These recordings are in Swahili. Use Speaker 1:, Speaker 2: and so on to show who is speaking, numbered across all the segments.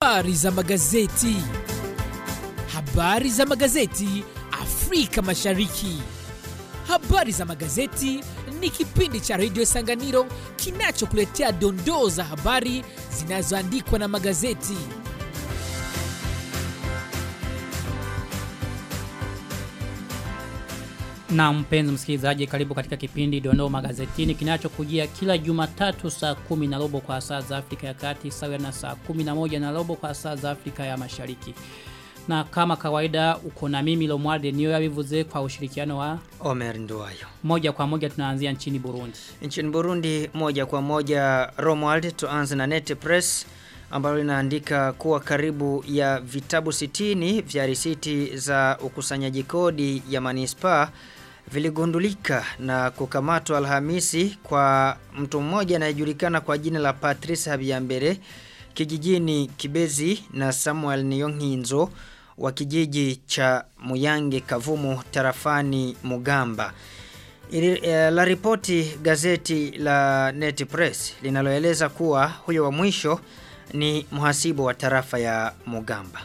Speaker 1: Habari za magazeti. Habari za magazeti Afrika Mashariki. Habari za magazeti ni kipindi cha redio Sanganiro kinachokuletea dondoo za habari zinazoandikwa na magazeti.
Speaker 2: Na mpenzi msikilizaji karibu katika kipindi Dondoo Magazetini kinachokujia kila Jumatatu saa kumi na robo kwa saa za Afrika ya Kati sawa na saa kumi na moja na robo kwa saa za Afrika ya Mashariki. Na kama kawaida uko na mimi Lomwarde niyo yabivuze kwa ushirikiano wa
Speaker 3: Omer Nduwayo.
Speaker 2: moja kwa moja tunaanzia nchini Burundi.
Speaker 3: Nchini Burundi moja kwa moja Romuald tuanze na Net Press ambalo linaandika kuwa karibu ya vitabu 60 vya risiti za ukusanyaji kodi ya manispaa viligundulika na kukamatwa Alhamisi kwa mtu mmoja anayejulikana kwa jina la Patrice Habiyambere kijijini Kibezi na Samuel Niyonkinzo wa kijiji cha Muyange Kavumu tarafani Mugamba. Ili, eh, la ripoti gazeti la Net Press linaloeleza kuwa huyo wa mwisho ni mhasibu wa tarafa ya Mugamba.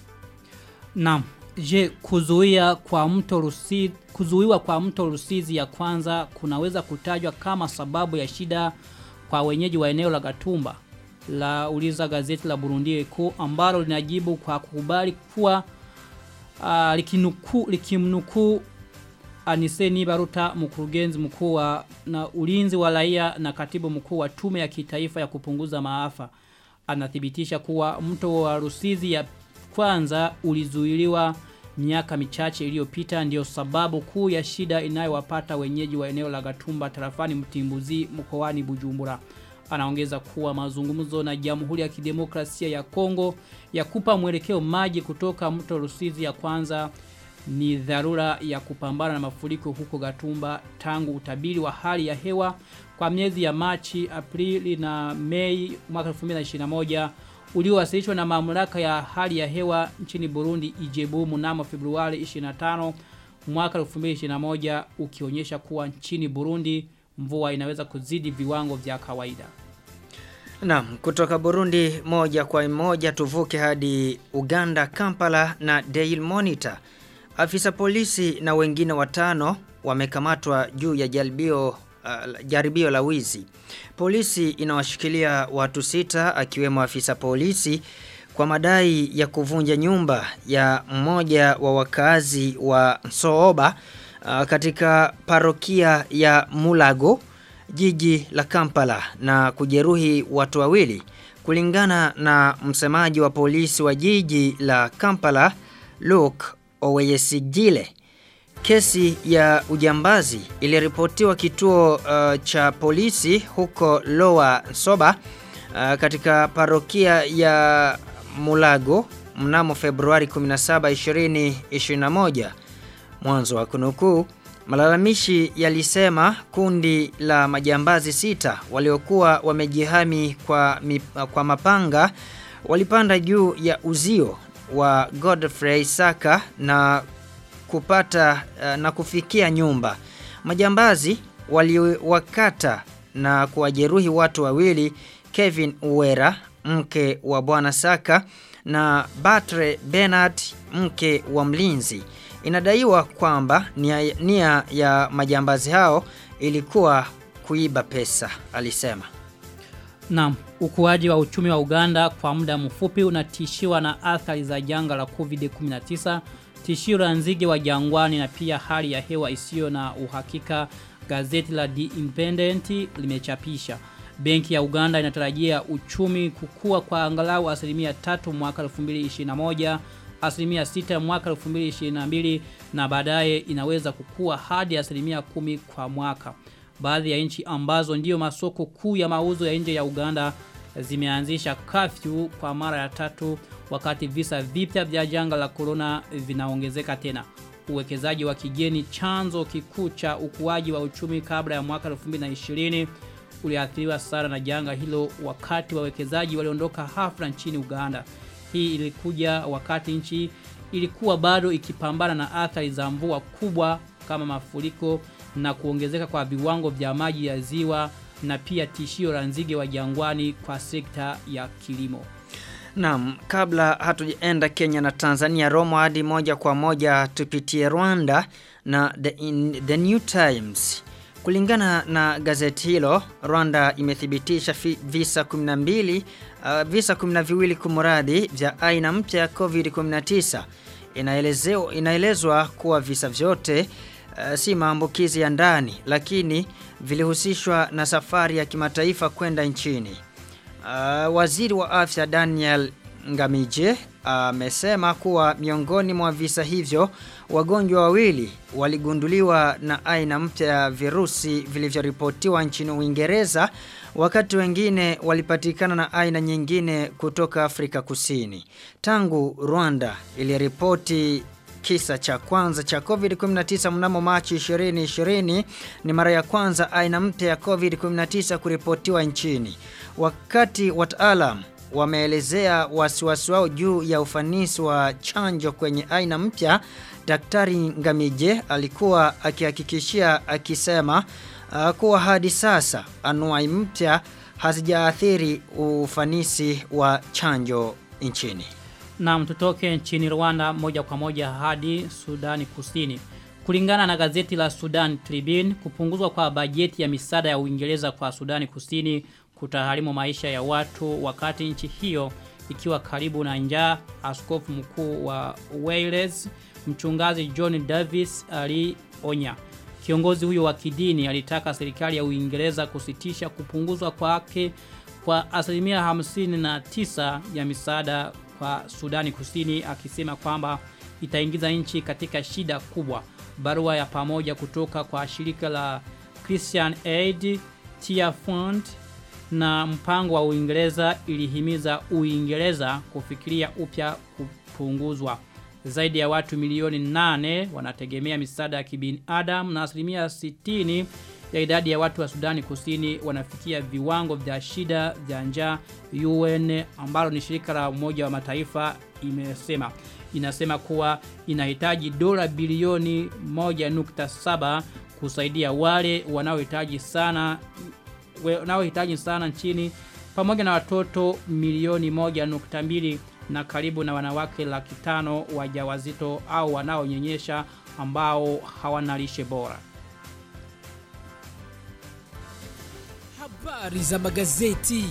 Speaker 2: Naam, je kuzuia kwa mto Rusizi kuzuiwa kwa mto Rusizi ya kwanza kunaweza kutajwa kama sababu ya shida kwa wenyeji wa eneo la Gatumba la uliza gazeti la Burundi Eko ambalo linajibu kwa kukubali kuwa uh, likinuku likimnukuu Aniseni Baruta mkurugenzi mkuu wa na ulinzi wa raia na katibu mkuu wa tume ya kitaifa ya kupunguza maafa anathibitisha kuwa mto wa Rusizi ya kwanza ulizuiliwa miaka michache iliyopita ndio sababu kuu ya shida inayowapata wenyeji wa eneo la Gatumba tarafani Mtimbuzi mkoani Bujumbura. Anaongeza kuwa mazungumzo na Jamhuri ya Kidemokrasia ya Kongo ya kupa mwelekeo maji kutoka mto Rusizi ya kwanza ni dharura ya kupambana na mafuriko huko Gatumba tangu utabiri wa hali ya hewa kwa miezi ya Machi, Aprili na Mei mwaka 2021 uliowasilishwa na mamlaka ya hali ya hewa nchini Burundi Ijebu mnamo Februari 25 mwaka 2021 ukionyesha kuwa nchini Burundi mvua inaweza kuzidi viwango vya kawaida.
Speaker 3: Naam, kutoka Burundi moja kwa moja tuvuke hadi Uganda Kampala na Daily Monitor. Afisa polisi na wengine watano wamekamatwa juu ya jaribio uh, jaribio la wizi. Polisi inawashikilia watu sita akiwemo afisa polisi kwa madai ya kuvunja nyumba ya mmoja wa wakazi wa Sooba uh, katika parokia ya Mulago jiji la Kampala na kujeruhi watu wawili kulingana na msemaji wa polisi wa jiji la Kampala Luke Oweyesigile. Kesi ya ujambazi iliripotiwa kituo uh, cha polisi huko Lower Soba uh, katika parokia ya Mulago mnamo Februari 17 2021. Mwanzo wa kunukuu Malalamishi yalisema kundi la majambazi sita waliokuwa wamejihami kwa, mip, kwa mapanga walipanda juu ya uzio wa Godfrey Saka na kupata uh, na kufikia nyumba. Majambazi waliwakata na kuwajeruhi watu wawili Kevin Uwera mke wa bwana Saka na Batre Bernard mke wa mlinzi. Inadaiwa kwamba nia, nia ya majambazi hao ilikuwa kuiba pesa, alisema.
Speaker 2: Naam, ukuaji wa uchumi wa Uganda kwa muda mfupi unatishiwa na athari za janga la COVID-19, tishio la nzige wa jangwani na pia hali ya hewa isiyo na uhakika, gazeti la The Independent limechapisha. Benki ya Uganda inatarajia uchumi kukua kwa angalau asilimia tatu mwaka 2021 asilimia 6 mwaka 2022 na baadaye inaweza kukua hadi asilimia kumi kwa mwaka. Baadhi ya nchi ambazo ndiyo masoko kuu ya mauzo ya nje ya Uganda zimeanzisha kafyu kwa mara ya tatu wakati visa vipya vya janga la corona vinaongezeka tena. Uwekezaji wa kigeni chanzo kikuu cha ukuaji wa uchumi kabla ya mwaka 2020 uliathiriwa sana na janga hilo wakati wawekezaji waliondoka hafla nchini Uganda. Hii ilikuja wakati nchi ilikuwa bado ikipambana na athari za mvua kubwa kama mafuriko na kuongezeka kwa viwango vya maji ya ziwa na pia tishio la nzige wa jangwani kwa sekta ya kilimo.
Speaker 3: Naam, kabla hatujaenda Kenya na Tanzania Roma hadi moja kwa moja tupitie Rwanda na the, in, the New Times. Kulingana na gazeti hilo, Rwanda imethibitisha fi, visa 12 uh, visa 12 kumradhi vya aina mpya ya COVID-19. Inaelezewa inaelezwa kuwa visa vyote uh, si maambukizi ya ndani lakini vilihusishwa na safari ya kimataifa kwenda nchini. Uh, waziri wa afya Daniel Ngamije amesema uh, kuwa miongoni mwa visa hivyo wagonjwa wawili waligunduliwa na aina mpya ya virusi vilivyoripotiwa nchini Uingereza wakati wengine walipatikana na aina nyingine kutoka Afrika Kusini. Tangu Rwanda iliripoti kisa cha kwanza cha COVID-19 mnamo Machi 2020 ni mara ya kwanza aina mpya ya COVID-19 kuripotiwa nchini. Wakati wataalam wameelezea wasiwasi wao juu ya ufanisi wa chanjo kwenye aina mpya, Daktari Ngamije alikuwa akihakikishia akisema uh, kuwa hadi sasa anuai mpya hazijaathiri ufanisi wa chanjo nchini.
Speaker 2: Na tutoke nchini Rwanda moja kwa moja hadi Sudani Kusini. Kulingana na gazeti la Sudan Tribune, kupunguzwa kwa bajeti ya misaada ya Uingereza kwa Sudani Kusini kutaharimu maisha ya watu wakati nchi hiyo ikiwa karibu na njaa. Askofu mkuu wa Wales, mchungaji John Davis alionya. Kiongozi huyo wa kidini alitaka serikali ya Uingereza kusitisha kupunguzwa kwake kwa asilimia 59 ya misaada kwa Sudani Kusini akisema kwamba itaingiza nchi katika shida kubwa. Barua ya pamoja kutoka kwa shirika la Christian Aid, Tear Fund na mpango wa Uingereza ilihimiza Uingereza kufikiria upya kupunguzwa. Zaidi ya watu milioni nane wanategemea misaada ya kibinadamu na asilimia 60 ya idadi ya watu wa Sudani Kusini wanafikia viwango vya shida vya njaa UN ambalo ni shirika la Umoja wa Mataifa imesema inasema kuwa inahitaji dola bilioni 1.7 kusaidia wale wanaohitaji sana wanaohitaji sana nchini pamoja na watoto milioni 1.2 na karibu na wanawake laki tano wajawazito au wanaonyonyesha ambao hawana lishe bora.
Speaker 1: Habari za magazeti.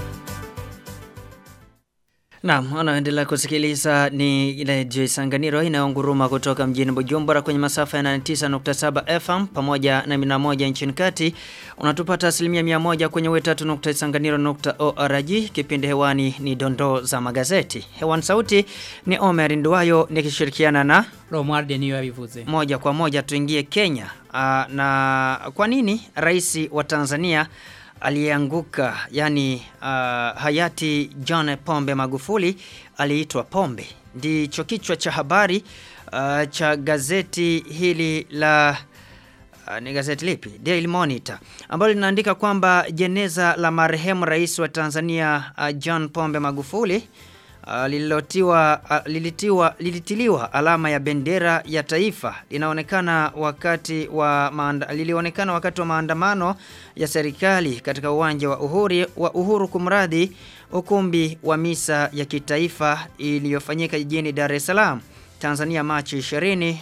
Speaker 3: Naam, unaendelea kusikiliza ni ile Joy Sanganiro inayounguruma kutoka mjini Bujumbura kwenye masafa ya 99.7 FM pamoja na 101 nchini kati. Unatupata asilimia 100 kwenye wetatu.sanganiro.org. Kipindi hewani ni dondoo za magazeti. Hewani sauti ni Omer Nduwayo nikishirikiana na
Speaker 2: Romualde niyo yabivuze.
Speaker 3: moja kwa moja tuingie Kenya. Aa, na kwa nini rais wa Tanzania aliyeanguka yani uh, hayati John Pombe Magufuli aliitwa Pombe. Ndicho kichwa cha habari uh, cha gazeti hili la uh, ni gazeti lipi? Daily Monitor ambalo linaandika kwamba jeneza la marehemu rais wa Tanzania uh, John Pombe Magufuli Uh, lililotiwa uh, lilitiwa lilitiliwa alama ya bendera ya taifa linaonekana wakati wa maanda, lilionekana wakati wa maandamano ya serikali katika uwanja wa Uhuru wa Uhuru kumradhi ukumbi wa misa ya kitaifa iliyofanyika jijini Dar es Salaam Tanzania Machi 20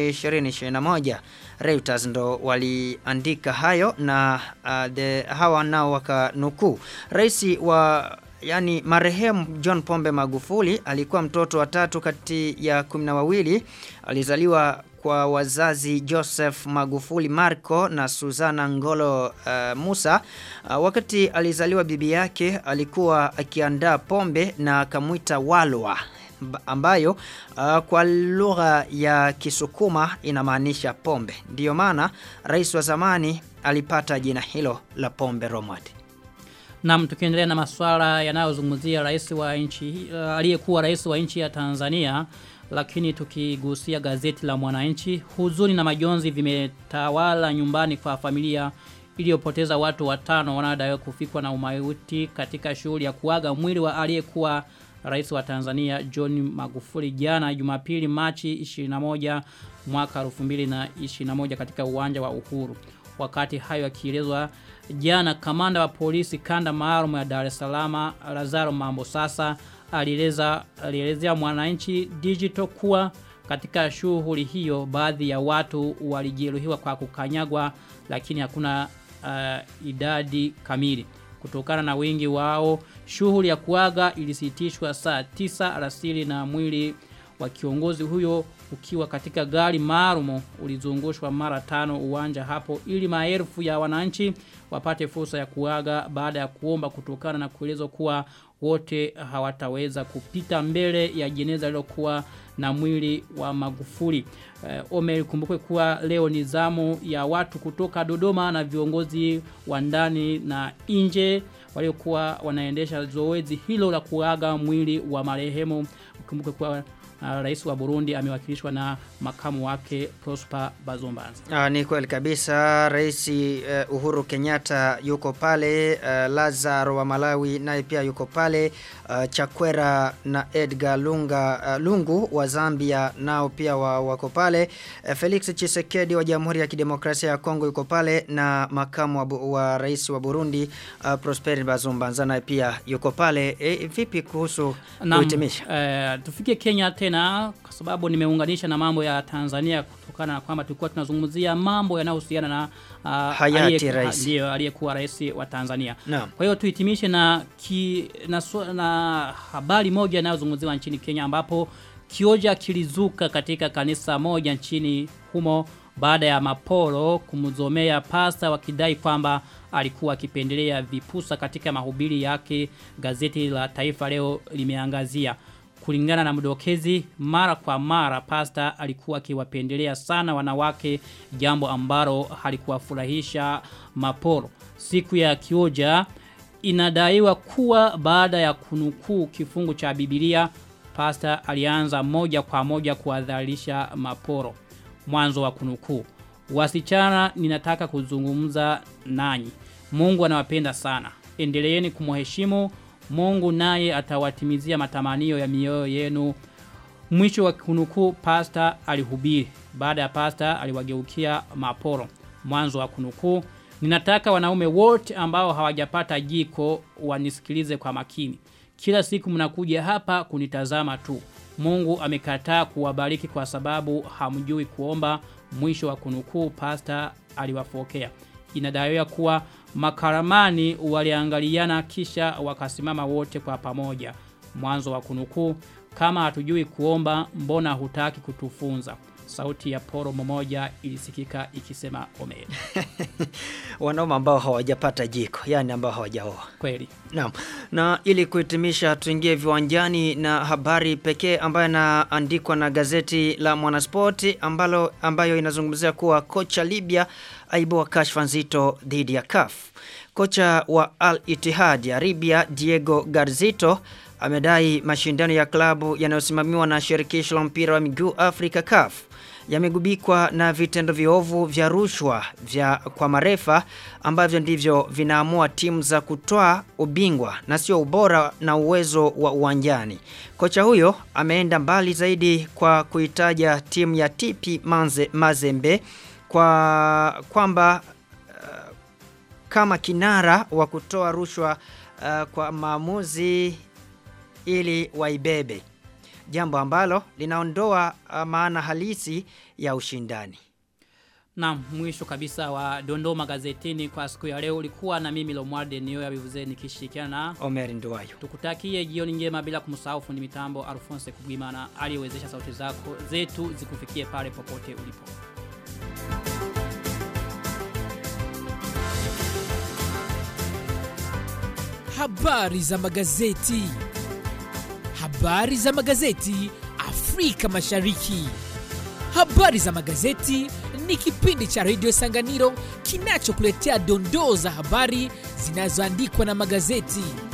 Speaker 3: 2021 Reuters ndo waliandika hayo na uh, the, hawa nao wakanukuu rais wa yani marehemu John Pombe Magufuli alikuwa mtoto wa tatu kati ya kumi na wawili alizaliwa kwa wazazi Joseph Magufuli Marco na Suzana Ngolo uh, Musa uh, wakati alizaliwa bibi yake alikuwa akiandaa pombe na akamwita walwa ambayo uh, kwa lugha ya Kisukuma inamaanisha pombe. Ndiyo maana rais wa zamani alipata jina hilo la pombe Romad.
Speaker 2: Na tukiendelea na masuala yanayozungumzia rais wa nchi uh, aliyekuwa rais wa nchi ya Tanzania lakini tukigusia gazeti la Mwananchi huzuni na majonzi vimetawala nyumbani kwa familia iliyopoteza watu watano wanaodaiwa kufikwa na umauti katika shughuli ya kuaga mwili wa aliyekuwa rais wa Tanzania John Magufuli jana Jumapili Machi 21 mwaka 2021 katika uwanja wa Uhuru. Wakati hayo yakielezwa jana kamanda wa polisi kanda maalum ya Dar es Salaam Lazaro Mambo sasa alieleza alielezea Mwananchi Digital kuwa katika shughuli hiyo baadhi ya watu walijeruhiwa kwa kukanyagwa lakini hakuna uh, idadi kamili. Kutokana na wingi wao, shughuli ya kuaga ilisitishwa saa 9 alasiri na mwili wa kiongozi huyo ukiwa katika gari maalum ulizungushwa mara tano uwanja hapo ili maelfu ya wananchi wapate fursa ya kuaga baada ya kuomba kutokana na kuelezwa kuwa wote hawataweza kupita mbele ya jeneza lilokuwa na mwili wa Magufuli. Uh, Omer kumbukwe kuwa leo ni zamu ya watu kutoka Dodoma na viongozi wa ndani na nje waliokuwa wanaendesha zoezi hilo la kuaga mwili wa marehemu. Kumbukwe kuwa uh, rais wa Burundi amewakilishwa na makamu wake Prosper Bazombanza.
Speaker 3: Ah, ni kweli kabisa rais uh, Uhuru Kenyatta yuko pale uh, Lazaro wa Malawi naye pia yuko pale uh, Chakwera na Edgar Lunga uh, Lungu wa Zambia nao pia wa, wako pale uh, Felix Chisekedi wa Jamhuri ya Kidemokrasia ya Kongo yuko pale na makamu wa, bu- wa rais wa Burundi uh, Prosper Bazombanza naye pia yuko pale e, vipi kuhusu
Speaker 2: Naam,
Speaker 3: kuhitimisha
Speaker 2: eh, tufike Kenya tena kwa sababu nimeunganisha na mambo ya Tanzania kutokana na kwamba tulikuwa tunazungumzia mambo yanayohusiana na uh,
Speaker 3: Hayati rais.
Speaker 2: ndio aliyekuwa rais wa Tanzania.
Speaker 3: Naam.
Speaker 2: Kwa hiyo tuhitimishe na ki, na, swa- na habari moja inayozungumziwa nchini Kenya ambapo kioja kilizuka katika kanisa moja nchini humo baada ya mapolo kumzomea pasta wakidai kwamba alikuwa akipendelea vipusa katika mahubiri yake gazeti la Taifa leo limeangazia kulingana na mdokezi mara kwa mara pasta alikuwa akiwapendelea sana wanawake jambo ambalo halikuwafurahisha maporo siku ya kioja inadaiwa kuwa baada ya kunukuu kifungu cha Biblia pasta alianza moja kwa moja kuadharisha maporo mwanzo wa kunukuu wasichana ninataka kuzungumza nanyi Mungu anawapenda sana endeleeni kumheshimu Mungu naye atawatimizia matamanio ya mioyo yenu mwisho wa kunukuu pasta alihubiri baada ya pasta aliwageukia maporo mwanzo wa kunukuu ninataka wanaume wote ambao hawajapata jiko wanisikilize kwa makini kila siku mnakuja hapa kunitazama tu Mungu amekataa kuwabariki kwa sababu hamjui kuomba mwisho wa kunukuu pasta aliwafokea inadaiwa kuwa makaramani waliangaliana kisha wakasimama wote kwa pamoja mwanzo wa kunukuu kama hatujui kuomba mbona hutaki kutufunza sauti ya poro mmoja ilisikika ikisema omeri
Speaker 3: wanaume ambao hawajapata jiko yani ambao hawajaoa
Speaker 2: kweli
Speaker 3: Naam. Na ili kuhitimisha tuingie viwanjani na habari pekee ambayo inaandikwa na gazeti la Mwanaspoti ambalo ambayo inazungumzia kuwa kocha Libya aibua kashfa nzito dhidi ya CAF. Kocha wa Al Ittihad ya Libya Diego Garzito amedai mashindano ya klabu yanayosimamiwa na shirikisho la mpira wa miguu Afrika CAF yamegubikwa na vitendo viovu vya rushwa vya kwa marefa ambavyo ndivyo vinaamua timu za kutoa ubingwa na sio ubora na uwezo wa uwanjani. Kocha huyo ameenda mbali zaidi kwa kuitaja timu ya TP Manze, Mazembe kwa kwamba uh, kama kinara wa kutoa rushwa uh, kwa maamuzi ili waibebe jambo ambalo linaondoa uh, maana halisi ya ushindani.
Speaker 2: na mwisho kabisa wa dondoo magazetini kwa siku ya leo ulikuwa na mimi Lomwarde niyo ya bivuze nikishirikiana na
Speaker 3: Omer Nduwayo.
Speaker 2: tukutakie jioni njema bila kumsahau fundi mitambo Alphonse Kubwimana aliyewezesha sauti zako zetu zikufikie pale popote ulipo
Speaker 1: Habari za magazeti. Habari za magazeti Afrika Mashariki. Habari za magazeti ni kipindi cha redio Sanganiro kinachokuletea dondoo za habari zinazoandikwa na magazeti.